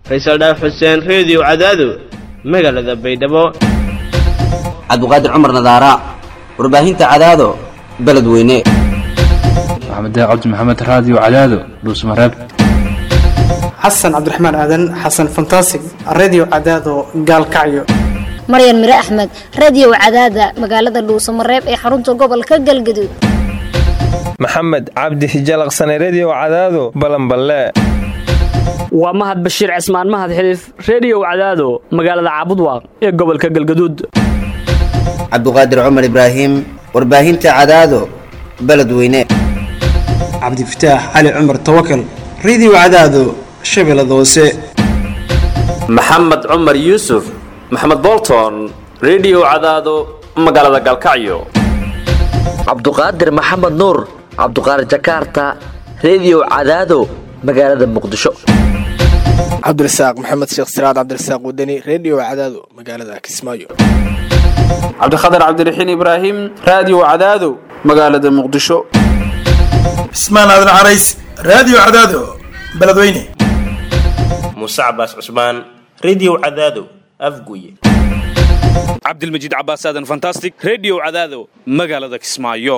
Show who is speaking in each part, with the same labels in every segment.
Speaker 1: faysal dhaaf xuseen reediyo cadaado magaalada baydhabo
Speaker 2: cabdiqaadir cumar nadaara warbaahinta cadaado beledweyne
Speaker 3: maxamed cabdi maxamed raadiyo cadaado dhuusmareeb
Speaker 4: xasan cabdiraxmaan aadan xasan fantasig redio cadaado gaalkacyo
Speaker 5: maryan mire axmed radiyow cadaada magaalada dhuusamareeb ee xarunta gobolka galgaduud
Speaker 6: maxamed cabdi hijalaqsane rediyow cadaado balanballe
Speaker 7: waa mahad bashiir cismaan mahad xiliif rediyow cadaado magaalada caabudwaaq ee gobolka galgaduud
Speaker 2: cabdiqaadir cumar ibraahim warbaahinta cadaado beledweyne
Speaker 4: cabdifataax cali cumar tawakal redio cadaado shabeellada hoose
Speaker 8: maxamed cumar yuusuf maxamed bolton rediyow cadaado magaalada galkacyo
Speaker 9: cabduqaadir maxamed nuur cabduqaadir jakaarta rediyow cadaado magaalada muqdisho
Speaker 10: cabdirasaaq maxamed sheekh siraad cabdirasaaq wadani rediyo cadaado magaalada kismaayo
Speaker 11: cabdikhatar cabdiraxiin ibraahim raadiyo cadaado magaalada muqdisho
Speaker 12: cismaan aadan carays raadiyo cadaado beledweyne
Speaker 13: muuse cabaas cusmaan rediyo cadaado afguye
Speaker 14: cabdilmajiid cabaas aadan fantastic rediyo cadaado magaalada kismaayo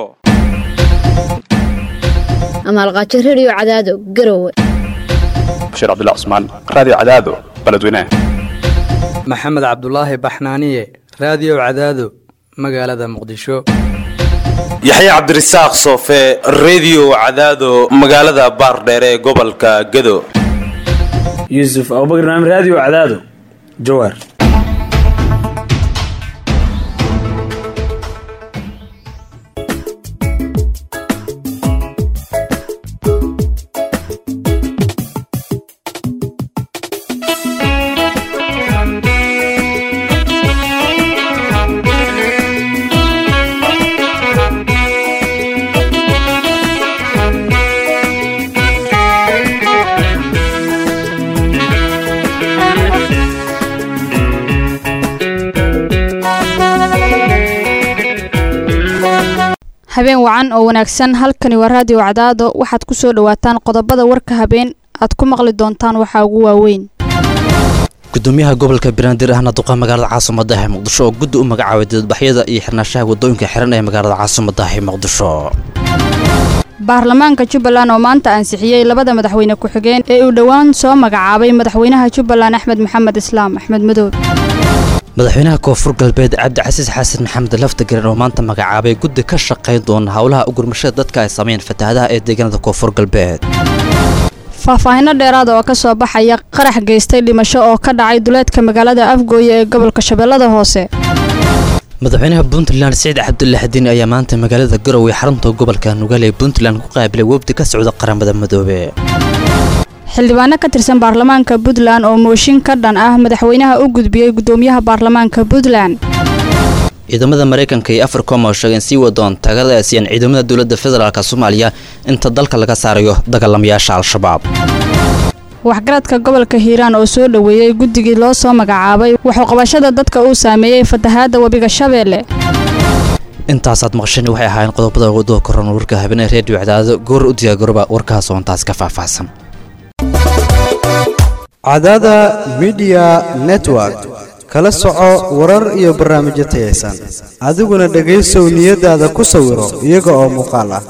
Speaker 5: amaalqaajo rediyo cadaado garowe
Speaker 3: bashiir cabdullah cusmaan raadiyo cadaado beledweyne
Speaker 15: maxamed cabdulaahi baxnaaniye raadiyo cadaado magaalada muqdisho
Speaker 16: yaxye cabdirasaaq soofe rediyo cadaado magaalada baardheere ee gobolka gedo
Speaker 17: yuusuf abubakar naam raadiyo cadaado jawaar
Speaker 18: habeen wacan oo wanaagsan halkani waa raadiyo cadaado waxaad ku soo dhowaataan qodobada warka habeen aad ku maqli doontaan waxaa ugu waaweyn
Speaker 19: gudoomiyaha gobolka banaadir ahna duqa magaalada caasimada ee muqdisho oo guddi u magacaabay didadbaxyada iyo xirnaashaha wadooyinka xiran ee magaalada caasimada ee muqdisho
Speaker 18: baarlamaanka jubbaland oo maanta ansixiyey labada madaxweyne ku-xigeen ee uu dhowaan soo magacaabay madaxweynaha jubbaland axmed maxamed islaam axmed madoob
Speaker 19: madaxweynaha koonfur galbeed cabdicasiis xasan maxamed laftagaren oo maanta magacaabay guddi ka shaqayn doona howlaha ugurmashada dadka ay sameeyeen fatahaadaha ee deegaanada koonfur galbeed
Speaker 18: faahfaahinno dheeraada oo ka soo baxaya qarax geystay dhimasho oo ka dhacay duleedka magaalada afgooye ee gobolka shabeellada hoose
Speaker 19: madaxweynaha puntland siciid cabdulaxdiin ayaa maanta magaalada garowe xarunta gobolka nugaal ee puntland ku qaabilay webdi ka socda qaramada madoobe
Speaker 18: xildhibaano ka tirsan baarlamaanka puntland oo mooshin ka dhan ah madaxweynaha u gudbiyey gudoomiyaha baarlamaanka puntland
Speaker 19: ciidamada maraykanka iyo africom oo sheegeen sii wadoon tagada aasiyan ciidamada dowladda federaalk soomaaliya inta dalka laga saarayo dagaalamayaasha al-shabaab
Speaker 18: waxgaradka gobolka hiiraan oo soo dhoweeyey guddigii loo soo magacaabay waxuqabashada dadka uu saameeyey fatahaadda webiga shabeelle
Speaker 19: intaasaad maqasheen waxay ahaayeen qodobada wadoo koran warka habeenee reediyo cadaado goor u diyaagoroba warkaas oo intaas ka faahfaahsan
Speaker 20: cadaada midiya network kala soco warar iyo barnaamijyo tayaysan adiguna dhegaysow niyadaada ku sawiro iyaga oo muuqaal ah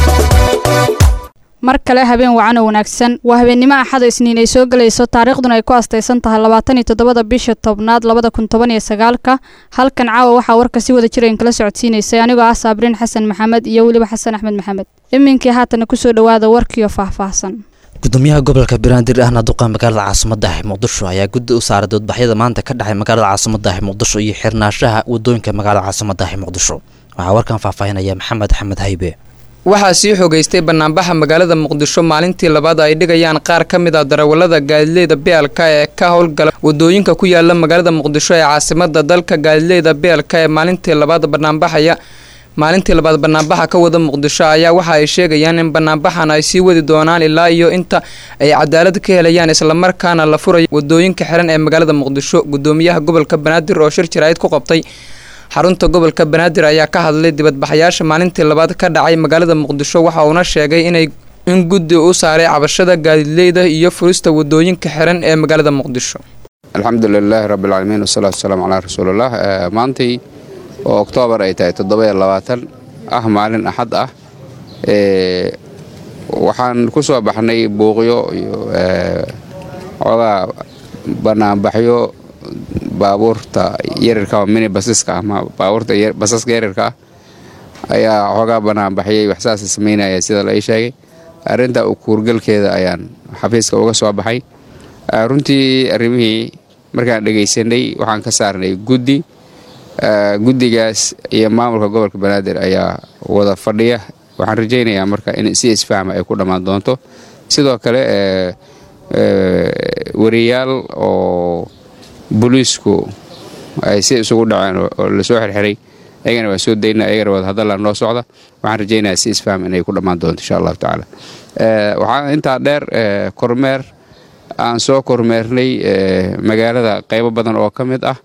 Speaker 18: mar kale habeen wacan oo wanaagsan waa habeennimo axado isniin ay soo gelayso taariikhduna ay ku astaysan tahay labaatan iyo toddobada bisha tobnaad labada kun toban iyo sagaalka halkan caawa waxaa warka si wada jirayn kala socodsiinaysay anigoo ah saabriin xasan maxamed iyo weliba xasan axmed maxamed iminkii haatana kusoo dhowaada warkiio faahfaahsan
Speaker 19: gudoomiyaha gobolka banaadir ahna duqa magaalada caasimada ah muqdisho ayaa guddi u saaray doodbaxyada maanta ka dhacay magaalada caasimada ah muqdisho iyo xirnaashaha wadooyinka magaalada caasimada ah muqdisho waxaa warkan faahfaahinaya maxamed axmed haybe
Speaker 21: waxaa sii xogeystay banaanbaxa magaalada muqdisho maalintii labaad ay dhigayaan qaar ka mid ah darawalada gaadiidleyda beelka ee ka howlgala wadooyinka ku yaala magaalada muqdisho ee caasimada dalka gaadiidleyda beelka ee maalintii labaad banaanbaxaya maalintii labaad banaanbaxa ka wada muqdisho ayaa waxa ay sheegayaan in banaanbaxan ay sii wadi doonaan ilaa iyo inta ay cadaalad ka helayaan islamarkaana la furayo wadooyinka xiran ee magaalada muqdisho gudoomiyaha gobolka banaadir oo shir jaraa'id ku qabtay xarunta gobolka banaadir ayaa ka hadlay dibadbaxayaasha maalintii labaad ka dhacay magaalada muqdisho waxa uuna sheegay inay in guddi u saaray cabashada gaadiidleyda iyo furista wadooyinka xiran ee magaalada muqdisho
Speaker 1: alxamdu lilaahi rabbilcaalamiin wasalaatu wasalaamu calaa rasuulillaah maantay oo oktoobar ay tahay toddoba iyo labaatan ah maalin axad ah waxaan ku soo baxnay buuqyo iyo xoogaa banaanbaxyo baabuurta yarirka oo mini basiska ama baabuurta basaska yarirka ah ayaa xoogaa banaanbaxyay waxsaasa samaynaya sida la ii sheegay arrinta u kuurgalkeeda ayaan xafiiska uga soo baxay runtii arrimihii markaan dhegaysanay waxaan ka saarnay guddi guddigaas iyo maamulka gobolka banaadir ayaa wada fadhiya waxaan rajaynayaa marka in si isfahma ay ku dhammaan doonto sidoo kale wariyaal oo booliisku ay si isugu dhaceen oo lasoo xirxiray ayagana waan soo daynaa ayagana wada hadallaan noo socda waxaan rajaynayaa si isfaham inay ku dhammaan doonto insha allahu tacaala waxaa intaa dheer kormeer aan soo kormeernay magaalada qaybo badan oo ka mid ah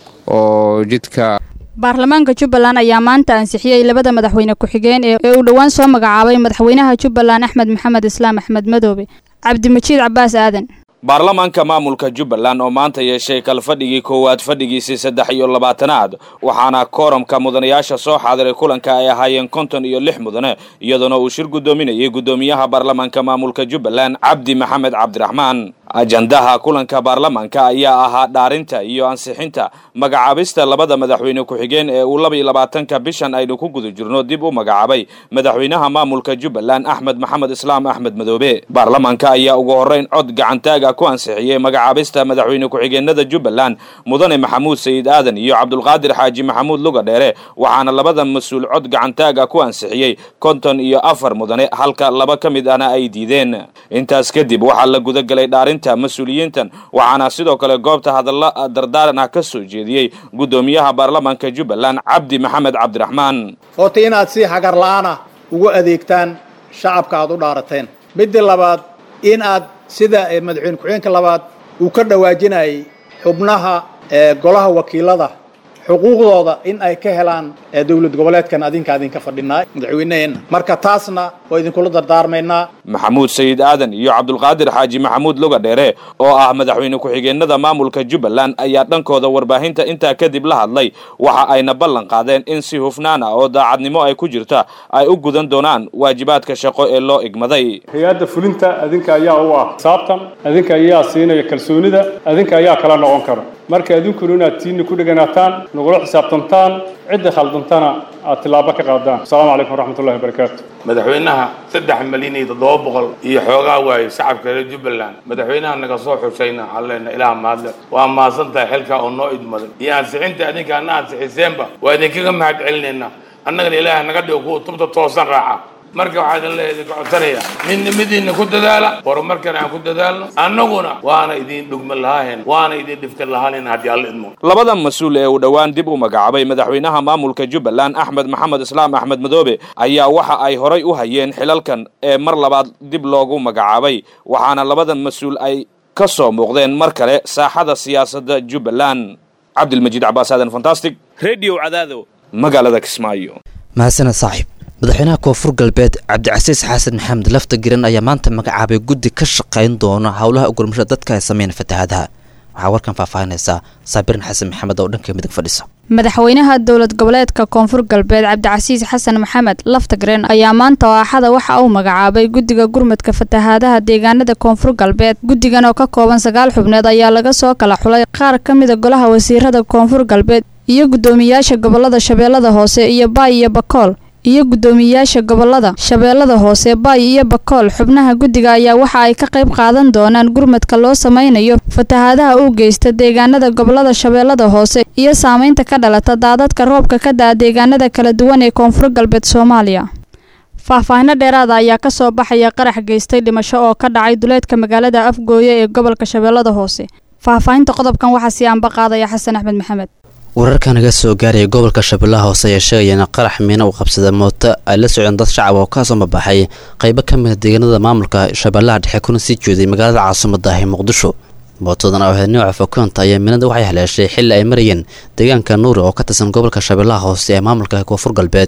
Speaker 1: oo jidka
Speaker 18: baarlamaanka jubbaland ayaa maanta ansixiyey labada madaxweyne ku-xigeen ee uu dhowaan soo magacaabay madaxweynaha jubbaland axmed maxamed islaam axmed madoobe cabdimajiid cabaas aadan
Speaker 14: baarlamaanka maamulka jubbaland oo maanta yeeshay kalfadhigii koowaad fadhigiisii saddex iyo labaatanaad waxaana kooramka mudanayaasha soo xaadiray kulanka ay ahaayeen konton iyo lix mudane iyadoona uu shir guddoominayay guddoomiyaha baarlamaanka maamulka jubbaland cabdi maxamed cabdiraxmaan ajandaha kulanka baarlamaanka ayaa ahaa dhaarinta iyo ansixinta magacaabista labada madaxweyne ku-xigeen ee uu laba iyo labaatanka bishan aynu ku guda jirno dib u magacaabay madaxweynaha maamulka jubbaland axmed maxamed islaam axmed madoobe baarlamaanka ayaa ugu horreyn cod gacantaaga ku ansixiyey magacaabista madaxweyne ku-xigeenada jubbaland mudane maxamuud sayid aadan iyo cabdulqaadir xaaji maxamuud luga dheere waxaana labada mas-uul cod gacantaaga ku ansixiyey konton iyo afar mudane halka laba ka mid ahna ay diideen intaas kadib waxaa la gudagelay dhaarinta mas-uuliyiintan waxaana sidoo kale goobta hadalla dardaaran ah ka soo jeediyey guddoomiyaha baarlamaanka jubbaland cabdi maxamed cabdiraxmaan
Speaker 22: horta inaad si hagar la'aana ugu adeegtaan shacabka aad u dhaarateen midda labaad in aad sida madaxweyne ku-xigeenka labaad uu ka dhawaajinayay xubnaha golaha wakiilada xuquuqdooda in ay ka helaan dowlad goboleedkan adinka adinka fadhinaa madaxweyneheenna marka taasna waa idinkula dardaarmaynaa
Speaker 14: maxamuud sayid aadan iyo cabdulqaadir xaaji maxamuud luga dheere oo ah madaxweyne ku-xigeenada maamulka jubbaland ayaa dhankooda warbaahinta intaa kadib la hadlay waxa ayna ballan qaadeen in si hufnaan ah oo daacadnimo ay ku jirta ay u gudan doonaan waajibaadka shaqo ee loo igmaday
Speaker 23: hay-adda fulinta adinka ayaa u ah saabtan adinka ayaa siinaya kalsoonida adinka ayaa kala noqon kara marka adinkuna inaad tiinni ku dheganaataan nagula xisaabtantaan cidda khaldantana aad tillaabo ka qaadaan asalaamu calaykum waraxmatullahi wabarakaatu
Speaker 24: madaxweynaha saddex malyan iyo toddoba boqol iyo xoogaa waaye shacabka reer jubbaland madaxweynaha naga soo xushayna alleena ilaah mahadle waa mahadsan tahay xilkaa oo noo idmaday iyo ansixinta adinka ana ansixiseenba waa idinkaga mahad celinaynaa annagana ilaah naga dhigo kuwa tubta toosan raaca marka waxaa idin leeyahay idinka codsanaya midnimadiinna ku dadaala horumarkana aan ku dadaalno annaguna waana idin dhugma lahaahen waana idin dhiftan lahaanen haddii alla idmo
Speaker 14: labada mas-uul ee uu dhowaan dib u magacaabay madaxweynaha maamulka jubbaland axmed maxamed islaam axmed madoobe ayaa waxa ay horay u hayeen xilalkan ee mar labaad dib loogu magacaabay waxaana labada mas-uul ay ka soo muuqdeen mar kale saaxada siyaasadda jubbaland cabdilmajiid cabaas aadan fantastic radio cadaado magaalada kismaayo
Speaker 19: mahadsaned saaxiib madaxweynaha koonfur galbeed cabdicasiis xasan maxamed lafta giran ayaa maanta magacaabay guddi ka shaqayn doona howlaha ugurmashada dadka ay sameyn fatahaadaha waxaa warkan faahfaahinaysaa saabirin xasan maxamed oo dhanka midig fadhisa
Speaker 18: madaxweynaha dowlad goboleedka koonfur galbeed cabdicasiis xasan maxamed laftagren ayaa maanta oo axada waxa uu magacaabay guddiga gurmadka fatahaadaha deegaanada koonfur galbeed guddigan oo ka kooban sagaal xubneed ayaa laga soo kala xulay qaar ka mida golaha wasiirada koonfur galbeed iyo guddoomiyaasha gobolada shabeellada hoose iyo baay iyo bakool iyo guddoomiyayaasha gobolada shabeellada hoose baay iyo bakool xubnaha guddiga ayaa waxa ay ka qayb qaadan doonaan gurmadka loo sameynayo fatahaadaha uu geysta deegaanada gobolada shabeellada hoose iyo saameynta ka dhalata daadadka roobka ka da-a deegaanada kala duwan ee koonfur galbeed soomaaliya faahfaahino dheeraada ayaa ka soo baxaya qarax geystay dhimasho oo ka dhacay duleedka magaalada afgooye ee gobolka shabeellada hoose faahfaahinta qodobkan waxaa sii anba qaadaya xasan axmed maxamed
Speaker 19: wararka naga soo gaaraya gobolka shabeellaha hoose ayaa sheegaya in qarax miina uu qabsada mooto ay la socdeen dad shacab oo ka soo mabaxay qaybo ka mida deegaanada maamulka shabeellaha dhexe kuna sii jeeday magaalada caasimadda ah ee muqdisho mootadan oo ahayd nooca fokoonta ayaa miinada waxay haleeshay xilli ay marayeen deegaanka nuuri oo ka tirsan gobolka shabeellaha hoose ee maamulka koonfur galbeed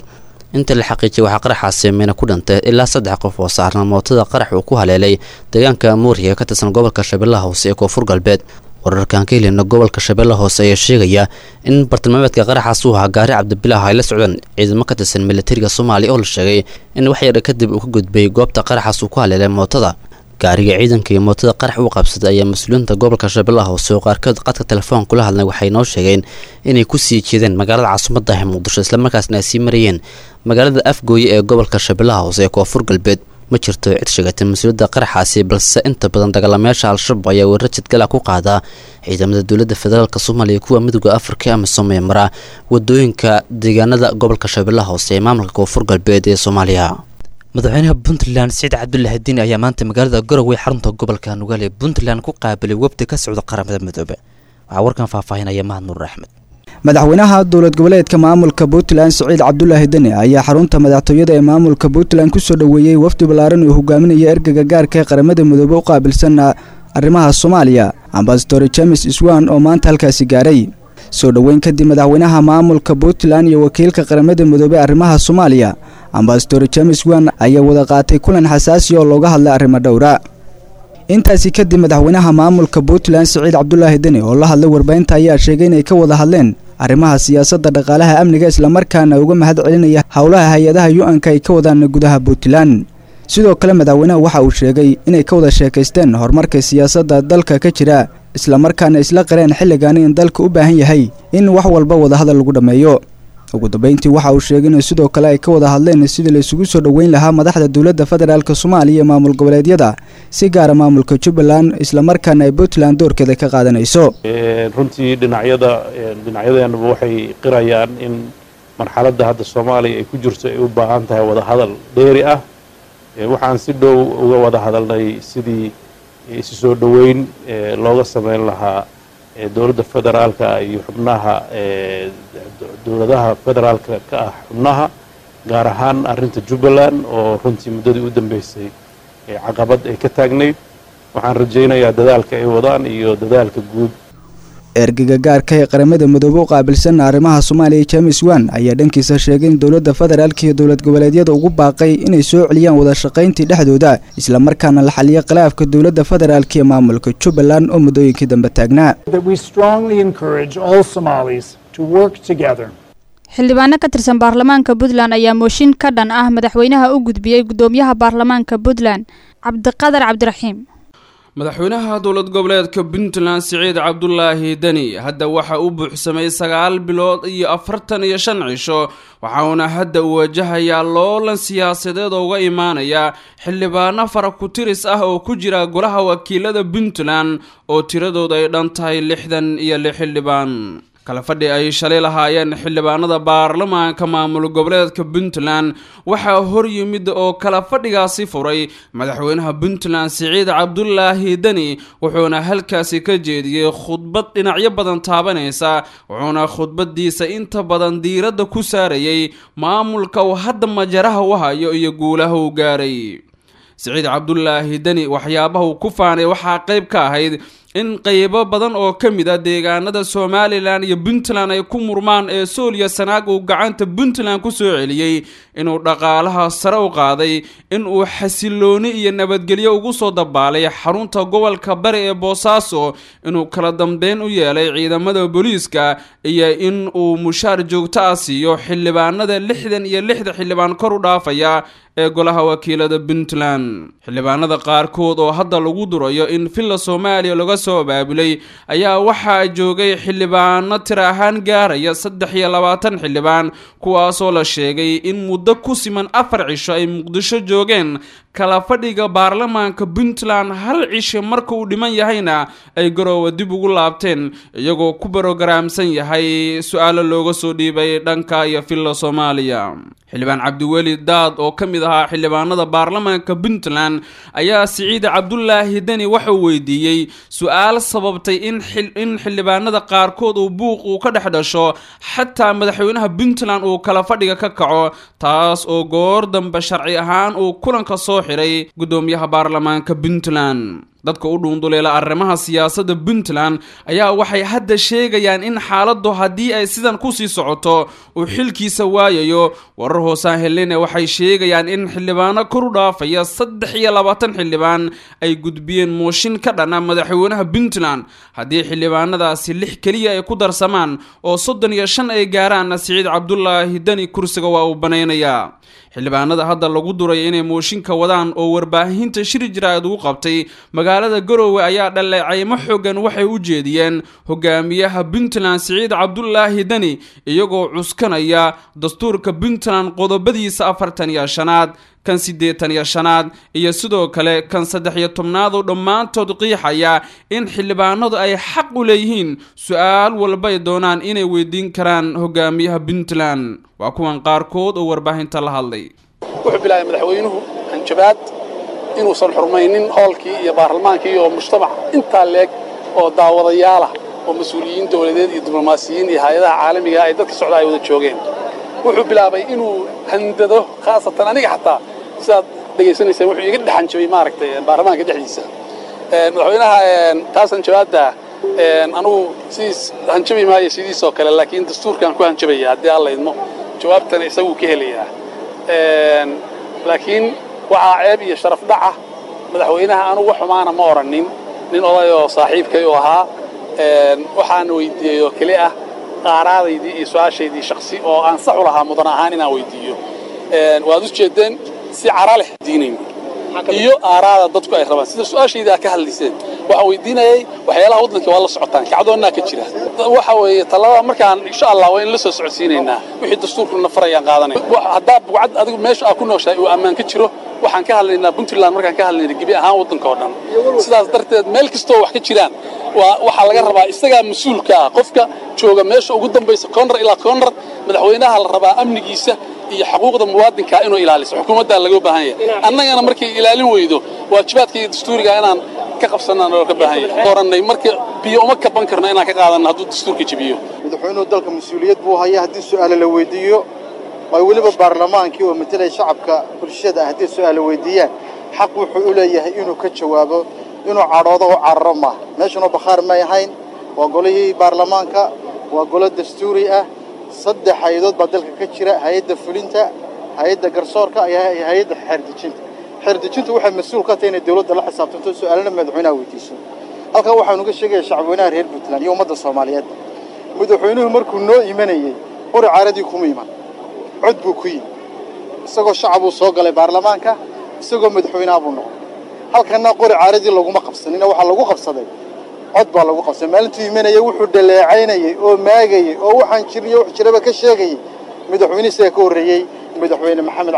Speaker 19: inta la xaqiijiyay waxaa qaraxaasi miina ku dhintay ilaa saddex qof oo saarna mootada qarax uu ku haleelay deegaanka muuriga ee ka tirsan gobolka shabeellaha hoose ee koonfur galbeed wararkaan ka helina gobolka shabeellaha hoose ayaa sheegaya in bartilmaameedka qaraxaas uu ahaa gaari cabdibilaah ay la socdaan ciidamo ka tirsan militariga soomaaliya oo la sheegay in wax yar kadib uu ka gudbay goobta qaraxaas uu ku haleelay mootada gaariga ciidanka iyo mootada qarax u qabsaday ayaa mas-uuliyiinta gobolka shabeellaha hoose oo qaarkood qadka telefoon kula hadlay waxay noo sheegeen inay ku sii jeedeen magaalada caasimadda ah muqdisho islamarkaasna ay sii marayeen magaalada afgooye ee gobolka shabeellaha hoose ee koonfur galbeed ma jirto cid sheegatay mas-uuliyadda qaraxaasi balse inta badan dagaalamayaasha al-shabaab ayaa weerar jidgala ku qaadaa ciidamada dowladda federaalk soomaaliya kuwa midooda afrika ama soomaya mara wadooyinka deegaanada gobolka shabeellaha hoose ee maamulka koonfur galbeed ee soomaaliya madaxweynaha puntland siciid cabdulaahi diini ayaa maanta magaalada garowe xarunta gobolka nugaale puntland ku qaabilay wafdi ka socda qaramada midoobe waxaa warkan faahfaahinaya mahad nuur axmed
Speaker 2: madaxweynaha dowlad goboleedka maamulka puntland siciid cabdulaahi deni ayaa xarunta madaxtooyada ee maamulka puntland kusoo dhoweeyey wafdi ballaaran uu hogaaminaya ergaga gaarka ee qaramada midoobe u qaabilsan arrimaha soomaaliya ambasador james iswan oo maanta halkaasi gaaray soo dhoweyn kadib madaxweynaha maamulka puntland iyo wakiilka qaramada midoobe arrimaha soomaaliya ambasador james wan ayaa wada qaatay kulan xasaasi oo looga hadlay arrimo dhowra intaasi kadib madaxweynaha maamulka puntland siciid cabdulaahi deni oo la hadlay warbaahinta ayaa sheegay inay ka wada hadleen arrimaha siyaasadda dhaqaalaha amniga islamarkaana uga mahad celinaya howlaha hay-adaha yu-anka ay ka wadaan gudaha puntland sidoo kale madaxweynaha waxa uu sheegay inay ka wada sheekaysteen horumarka siyaasadda dalka ka jira islamarkaana isla qareen xilligaani in dalka u baahan yahay in wax walba wadahadal lagu dhammeeyo ugu dambeyntii waxa uu sheegay in sidoo kale ay ka wada hadleen sidii la isugu soo dhoweyn lahaa madaxda dowladda federaalk soomaaliya ee maamul goboleedyada si gaara maamulka jubbaland islamarkaana ay puntland doorkeeda ka qaadanayso
Speaker 4: runtii dhinacyada dhinacyadeenaba waxay qirayaan in marxaladda hadda soomaaliya ay ku jirto ay u baahan tahay wadahadal dheeri ah waxaan si dhow uga wada hadalnay sidii isu soo dhoweyn looga sameyn lahaa dowladda federaalka iyo xubnaha dowladaha federaalka ka ah xubnaha gaar ahaan arrinta jubbaland oo runtii muddadii u dambeysay caqabad ay ka taagnayd waxaan rajaynayaa dadaalka ay wadaan iyo dadaalka guud
Speaker 2: ergaga gaarka ee qaramada midoobe u qaabilsan arrimaha soomaaliya james wan ayaa dhankiisa sheegay in dowladda federaalka iyo dowlad goboleedyada ugu baaqay inay soo celiyaan wada shaqayntii dhexdooda islamarkaana la xaliyo khilaafka dowladda federaalka iyo maamulka jubbaland oo muddooyinkii dambe taagnaa
Speaker 18: xildhibaano ka tirsan baarlamaanka puntland ayaa mooshin ka dhan ah madaxweynaha u gudbiyey gudoomiyaha baarlamaanka puntland cabdiqadar cabdiraxiim
Speaker 6: madaxweynaha dowlad goboleedka puntland siciid cabdulaahi deni hadda waxa uu buuxsamay sagaal bilood iyo afartan iyo shan cisho waxauna hadda uu wajahayaa loolan siyaasadeed oo uga imaanaya xildhibaano fara ku-tiris ah oo ku jira golaha wakiilada puntland oo tiradooda ay dhan tahay lixdan iyo lix xildhibaan kala fadhi ay shalay lahaayeen xildhibaanada baarlamaanka maamul goboleedka puntland waxaa hor yimid oo kala fadhigaasi furay madaxweynaha puntland siciid cabdulaahi deni wuxuuna halkaasi ka jeediyey khudbad dhinacyo badan taabanaysa wuxuuna khudbadiisa inta badan diiradda ku saarayay maamulka uu hadda majaraha u hayo iyo guulaha uu gaaray siciid cabdulaahi deni waxyaabaha uu ku faanay waxaa qayb ka ahayd in qeybo badan oo ka mid a deegaanada somalilan iyo puntland ay ku murmaan ee sooliya sanaag uu gacanta puntland ku soo celiyey inuu dhaqaalaha sare u qaaday in uu xasilooni iyo nabadgelyo ugu soo dabaalay xarunta gobolka bari ee boosaaso inuu kala dambeyn u yeelay ciidamada booliiska iyo in uu mushaar joogto ah siiyo xildhibaanada lixdan iyo lixda xildhibaan kor u dhaafaya ee golaha wakiilada puntland xildhibaanada qaarkood oo hadda lagu durayo in villa soomaaliya laga soo abaabulay ayaa waxaa joogay xildhibaano tir ahaan gaaraya saddex iyo labaatan xildhibaan kuwaasoo la sheegay in muddo ku siman afar cisho ay muqdisho joogeen kala fadhiga baarlamaanka puntland hal cisho marka uu dhiman yahayna ay garoowa dib ugu laabteen iyagoo ku barogaraamsan yahay su-aalo looga soo dhiibay dhanka iyo villa soomaaliya xildhibaan cabdiweli daad oo ka mid ahaa xildhibaanada baarlamaanka puntland ayaa siciid cabdulaahi deni waxauu weydiiyey su-aal sababtay in xildhibaanada qaarkood uu buuq uu ka dhex dhasho xataa madaxweynaha puntland uu kala fadhiga ka kaco taas oo goor dambe sharci ahaan uu kulanka soo xiray gudoomiyaha baarlamaanka puntland dadka u dhuunduleela arrimaha siyaasadda puntland ayaa waxay hadda sheegayaan in xaaladdu haddii ay sidan kusii socoto uu xilkiisa waayayo warar hoosaan helene waxay sheegayaan in xildhibaano kor u dhaafaya saddex iyo labaatan xildhibaan ay gudbiyeen mooshin ka dhana madaxweynaha puntland haddii xildhibaanadaasi lix keliya ay ku darsamaan oo soddon iyo shan ay gaaraanna siciid cabdulaahi deni kursiga waa uu banaynayaa xildhibaanada hadda lagu duray inay mooshinka wadaan oo warbaahinta shiri jiraad ugu qabtay magaalada garoowe ayaa dhaleecaymo xoogan waxay u jeediyeen hogaamiyaha puntland siciid cabdulaahi deni iyagoo cuskanaya dastuurka puntland qodobadiisa afartan iyo shanaad kan siddeetan iyo shanaad iyo sidoo kale kan saddex iyo tobnaad oo dhammaantood qiixaya in xildhibaanadu ay xaq u leeyihiin su-aal walbay doonaan inay weydiin karaan hogaamiyaha puntland waa kuwan qaarkood oo warbaahinta la hadlay
Speaker 7: wuxuu bilaabay madaxweynuhu hanjabaad inuusan xurmaynin hoolkii iyo baarlamaankii iyo mujtamac intaa leeg oo daawadayaalah oo mas-uuliyiin dowladeed iyo diblomaasiyiin iyo hay-adaha caalamiga ay dadka socda ay wada joogeen wuxuu bilaabay inuu handado khaasatan aniga xataa sidaad dhegaysanaysaan wuxuu iga dhex hanjabay maaragtay baarlamaanka dhexdiisa madaxweynaha taas hanjabaadda anugu sidiis hanjabi maayo sidiisoo kale laakiin dastuurkaan ku hanjabaya haddii alla idmo jawaabtana isaguu ka helayaa laakiin waxaa ceeb iyo sharaf dhaca madaxweynaha anugu wax xumaana ma odhanin nin odayoo saaxiibkay oo ahaa waxaan weydiiyey oo keli ah qaaraadaydii iyo su-aashaydii shaksi oo aan sax u lahaa mudan ahaan inaan weydiiyo waad u jeedeen si cara leh diinayn iyo aaraada dadku ay rabaan sida su-aashayda aad ka hadlayseen waxaan weydiinayay waxyaalaha waddanka waa la socotaan kacdoonnaa ka jira waxa weeye talada markaan insha allah waa in la soo socodsiinaynaa wixii dastuurku nafarayaan qaadanaya haddaa bugcad adigu meesha aad ku nooshahay uu ammaan ka jiro waxaan ka hadlaynaa puntland markaan ka hadlayna gebi ahaan waddanka oo dhan sidaas darteed meel kastoo wax ka jiraan waa waxaa laga rabaa isagaa mas-uulka ah qofka jooga meesha ugu dambaysa koonrar ilaa koonrar madaxweynaha la rabaa amnigiisa iyo xuquuqda muwaadinka inuu ilaaliso xukuumaddaa laga baahan yahay annagana markay ilaalin weydo waajibaadka iyo dastuuriga inaan ka qabsanaan oo ka baahan yahay orannay marka biyo uma kaban karno inaan ka qaadanno hadduu dastuurka jebiyo
Speaker 8: madaxweynuhu dalka mas-uuliyad buu haya haddii su'aale la weydiiyo ay weliba baarlamaankii oo matelaya shacabka bulshada ah haddii su'aale weydiiyaan xaq wuxuu u leeyahay inuu ka jawaabo inuu cadhoodo oo cararo maaha meeshanoo bakhaar may ahayn waa golihii baarlamaanka waa golo dastuuri ah saddex hay-adood baa dalka ka jira hay-adda fulinta hay-adda garsoorka iyo hay-adda xeerdejinta xeerdejintu waxay mas-uul ka tahay inay dawladda la xisaabtanto su'aalana madaxweynaha weydiiso halkan waxaanu uga sheegaya shacabweynaha reer puntland iyo ummadda soomaaliyeed madaxweynuhu markuu noo imanayey qori caaradii kuma iman cod buu ku yimi isagoo shacabuu soo galay baarlamaanka isagoo madaxweynaha buu noqday halkanna qori caaradii laguma qabsanina waxaa lagu qabsaday cod baa lagu qabsaday maalintuu imanayay wuxuu dhaleecaynayey oo maagayey oo waxaan jiriyo wax jiraba ka sheegayey madaxweyne isaga ka horreeyey madaxweyne maxamed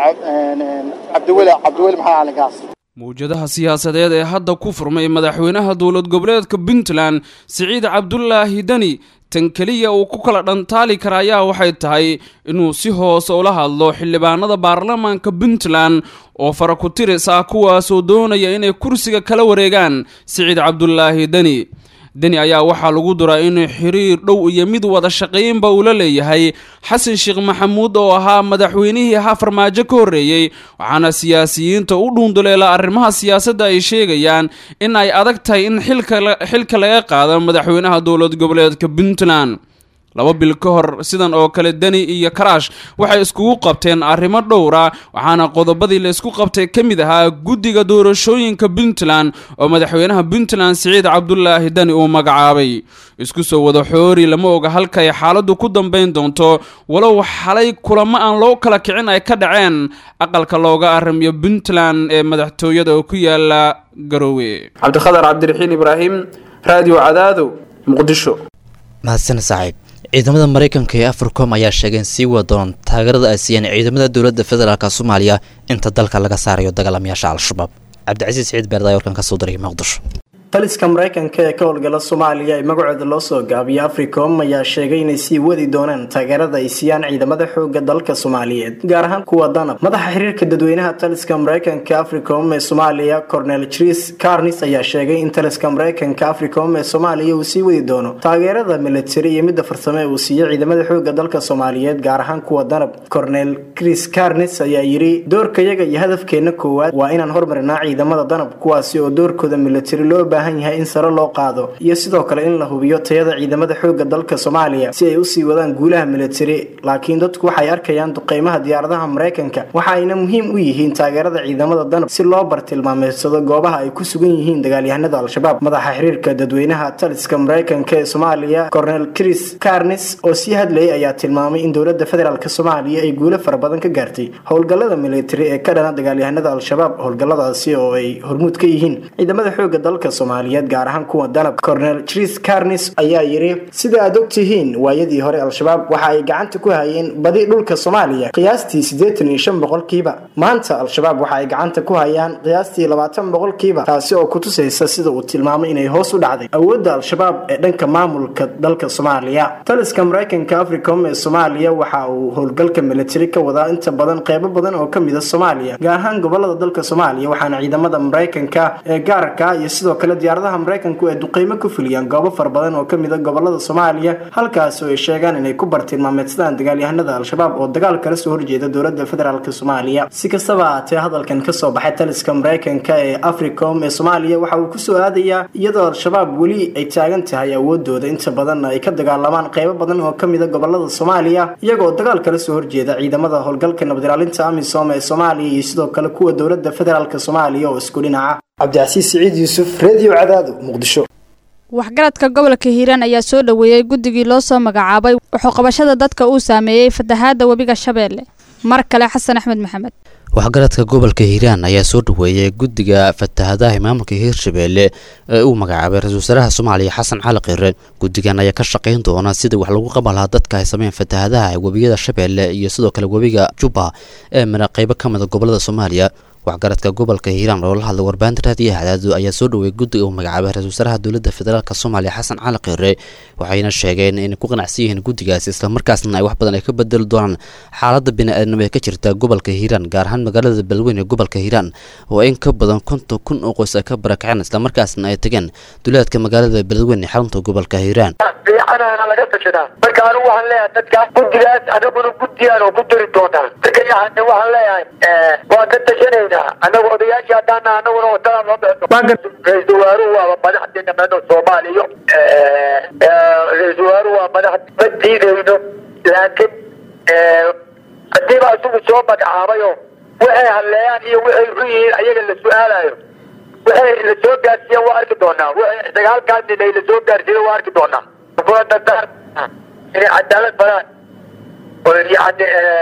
Speaker 8: cabdiweli cabdiweli maxamed cali gaas
Speaker 6: mawjadaha siyaasadeed ee hadda ku furmay madaxweynaha dowlad goboleedka puntland siciid cabdulaahi deni tan keliya uu ku kala dhantaali kara ayaa waxay tahay inuu si hoose ula hadlo xildhibaanada baarlamaanka puntland oo fara ku tiris ah kuwaasoo doonaya inay kursiga kala wareegaan siciid cabdulaahi deni deni ayaa waxaa lagu duraa inuu xiriir dhow iyo mid wada shaqaynba ula leeyahay xasan sheekh maxamuud oo ahaa madaxweynihii ahaa farmaajo ka horreeyey waxaana siyaasiyiinta u dhuunduleela arrimaha siyaasadda ay sheegayaan in ay adag tahay in xilka laga qaado madaxweynaha dowlad goboleedka puntland laba bil ka hor sidan oo kale deni iyo karaash waxay iskugu qabteen arrimo dhowra waxaana qodobadii la isku qabtay ka mid ahaa guddiga doorashooyinka puntland oo madaxweynaha puntland siciid cabdulaahi deni uu magacaabay isku soo wada xoori lama oga halka ay xaaladdu ku dambayn doonto walow xalay kulamo aan loo kala kicin ay ka dhaceen aqalka looga arrimiyo puntland ee madaxtooyada oo ku yaala garoowe
Speaker 11: cabdikhadar cabdiraxiin ibraahim raadiyo cadaado muqdisho
Speaker 19: mahadsan saaxiib ciidamada maraykanka ee africom ayaa sheegeen sii wada doon taageerada ay siiyeen ciidamada dowladda federaalk soomaaliya inta dalka laga saarayo dagaalamayaasha al-shabaab cabdicasiis siciid beerdaay warkan ka soo diray muqdisho
Speaker 9: taliska maraykanka ee ka howlgala soomaaliya ee magacooda loo soo gaabiyo africom ayaa sheegay inay sii wadi doonaan taageerada ay siiyaan ciidamada xooga dalka soomaaliyeed gaar ahaan kuwa danab madaxa xiriirka dadweynaha taliska maraykanka africom ee soomaaliya cornel tris carnis ayaa sheegay in taliska maraykanka africom ee soomaaliya uu sii wadi doono taageerada militari iyo midda farsamo ee uu siiyo ciidamada xooga dalka soomaaliyeed gaar ahaan kuwa danab cornel chris carnis ayaa yidhi doorkayaga iyo hadafkeena koowaad waa inaan hormarinaa ciidamada danab kuwaasi oo doorkooda militari loo baahan yahay in sare loo qaado iyo sidoo kale in la hubiyo tayada ciidamada xooga dalka soomaaliya si ay usii wadaan guulaha militari laakiin dadku waxay arkayaan duqeymaha diyaaradaha maraykanka waxa ayna muhiim u yihiin taageerada ciidamada danab si loo bartilmaameedsado goobaha ay ku sugan yihiin dagaalyahanada al-shabaab madaxa xiriirka dadweynaha taliska maraykanka ee soomaaliya cornel chris carnis oo sii hadlayay ayaa tilmaamay in dowlada federaalk soomaaliya ay guulo fara badan ka gaartay howlgalada militari ee ka dhana dagaalyahanada al-shabaab howlgaladaasi oo ay hormuud ka yihiin ciidamada xooga dalka soomaaliyeed gaar ahaan kuwa danab cornel tris carnis ayaa yidhi sida aad og tihiin waayadii hore al-shabaab waxa ay gacanta ku hayeen badi dhulka soomaaliya qiyaastii siddeetan iyo shan boqolkiiba maanta al-shabaab waxa ay gacanta ku hayaan qiyaastii labaatan boqolkiiba taasi oo kutusaysa sida uu tilmaamay inay hoos u dhacday awoodda al-shabaab ee dhanka maamulka dalka soomaaliya taliska maraykanka africom ee soomaaliya waxa uu howlgalka militari ka wadaa inta badan qeybo badan oo ka mida soomaaliya gaar ahaan gobolada dalka soomaaliya waxaana ciidamada maraykanka ee gaarka iyo sidoo kale diyaaradaha maraykanku ay duqeymo ku fuliyaan goobo fara badan oo kamid a gobolada soomaaliya halkaas oo ay sheegaan inay ku bartilmaameedsadaan dagaalyahanada al-shabaab oo dagaal kala soo horjeeda dowlada federaalk soomaaliya si kastaba ahaatee hadalkan kasoo baxay taliska maraykanka ee africom ee soomaaliya waxa uu kusoo aadayaa iyadoo al-shabaab weli ay taagan tahay awoodooda inta badanna ay ka dagaalamaan qeybo badan oo kamid a gobolada soomaaliya iyagoo dagaal kala soo horjeeda ciidamada howlgalka nabadilaalinta amisom ee soomaaliya iyo sidoo kale kuwa dowlada federaalk soomaaliya oo isku dhinaca cabdicasiis siciid yuusuf redio cadaado muqdisho
Speaker 18: waxgaradka gobolka hiiraan ayaa soo dhoweeyey guddigii loo soo magacaabay wuxuuqabashada dadka uu saameeyey fatahaada webiga shabeelle mar kale xasan axmed maxamed
Speaker 19: waxgaradka gobolka hiiraan ayaa soo dhaweeyay guddiga fatahadaha maamulka hiirshabeelle ee uu magacaabay ra-isul wasaaraha soomaaliya xasan cali khire guddigan ayaa ka shaqayn doona sidii wax lagu qaban lahaa dadka ay sameyn fatahadaha webiyada shabeelle iyo sidoo kale webiga jubba ee mara qeybo ka mida gobolada soomaaliya waxgaradka gobolka hiiraan oo la hadlay warbaahinta raadiyaha cadaado ayaa soo dhaweeyay guddiga uu magacaabay ra-isul wasaaraha dowladda federaalk soomaaliya xasan cali khire waxayna sheegeen inay ku qanacsan yihiin guddigaasi islamarkaasna ay wax badan ay ka bedeli doonaan xaaladda bini-aadnimo ee ka jirta gobolka hiiraan gaar ahaan magaalada beledweyne ee gobolka hiiraan oo in ka badan konton kun oo qoys ay ka barakaceen islamarkaasna ay tageen duleedka magaalada beledweyne ee xarunta gobolka hiiraan
Speaker 10: fiicanana laga tashadaa marka anigu waxaan leeyahay dadka guddigaas anaguna guddiyaan oo ku dari doonaa dadkayahane waxaan leeyahay waa ka tashanaynaa anagu odayaashii haddaana anaguna wadada loo bixino ra-isul wasaaruhu waaba madaxdeena meeno soomaaliya ra-isul wasaaruhu waa madax ma diidayno laakiin haddiiba isagu soo magacaabayo waxay hadleeyaan iyo waxay xun yihiin ayaga la su-aalayo waxay la soo gaarsiiyeen waa arki doonaa waxay dagaalkaas inay la soo gaarsiiyeen waa arki doonaa kula dadaan inay cadaalad badaan oo yani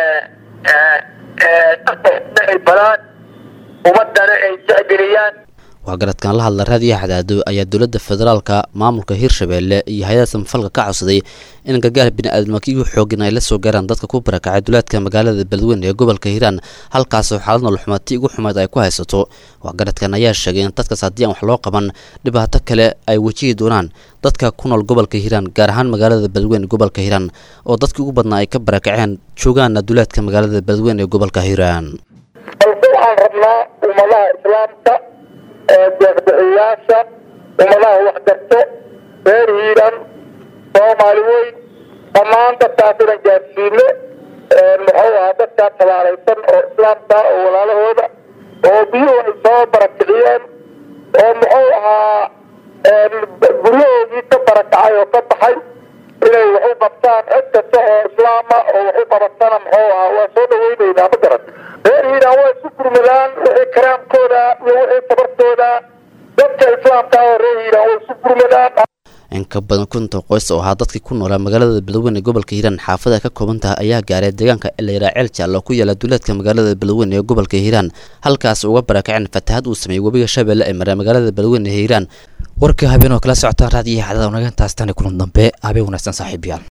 Speaker 10: ay badaan ummadana ay jecgeliyaan
Speaker 19: waxgaradkan la hadla raadiyaha cadaado ayaa dowladda federaalka maamulka hiirshabeelle iyo hay-ada samafalka ka codsaday in gargaar bini-aadamka iyo xoogin ay la soo gaaraan dadka ku barakacay duleedka magaalada beledweyne ee gobolka hiiraan halkaasoo xaalad noloxumaati ugu xumeed ay ku haysato waxgaradkan ayaa sheegay in dadkaas haddii aan wax loo qaban dhibaato kale ay wajihi doonaan dadka ku nool gobolka hiiraan gaar ahaan magaalada beledweyne gobolka hiiraan oo dadkii ugu badnaa ay ka barakaceen joogaana duleedka magaalada beledweyne ee gobolka hiiraan
Speaker 10: balse waxaan rabnaa ummadaha islaamka deeqbixiyaasha ummadaha waxgarto reer hiiran soomaali weyn dhammaan dadkaas inan gaarsiino muxuu ahaa dadkaa tabaalaysan oo islaamka oo walaalahooda oo biyuhu ay soo barakiciyeen oo muxuu ahaa guryahoodii ka barakacay oo ka baxay inay wax u qabtaan cid kasta oo islaama oo wax u qabatana muxuu ahaa waa soo dhaweyneynaa ma garan reer hiiraan waa isu gurmadaan wixii karaamkooda iyo wixii tabartooda dadka islaamka oo reer hiiraan waa isu gurmadaan
Speaker 19: in ka badan kunta qoys oo ahaa dadkii ku noolaa magaalada beledweyne ee gobolka hiiraan xaafada ka kooban tahay ayaa gaaray deegaanka elayraa ceel jaallo ku yaala duleedka magaalada beledweyne ee gobolka hiiraan halkaas uga barakaceen fatahad uu sameeyey webiga shabeelle ee maraa magaalada beledweyne ee hiiraan warka habeen oo kala socotaan raadiyaha cadada wanagantaas tani kulan dambe habeen wanaagsan saaxiibayaal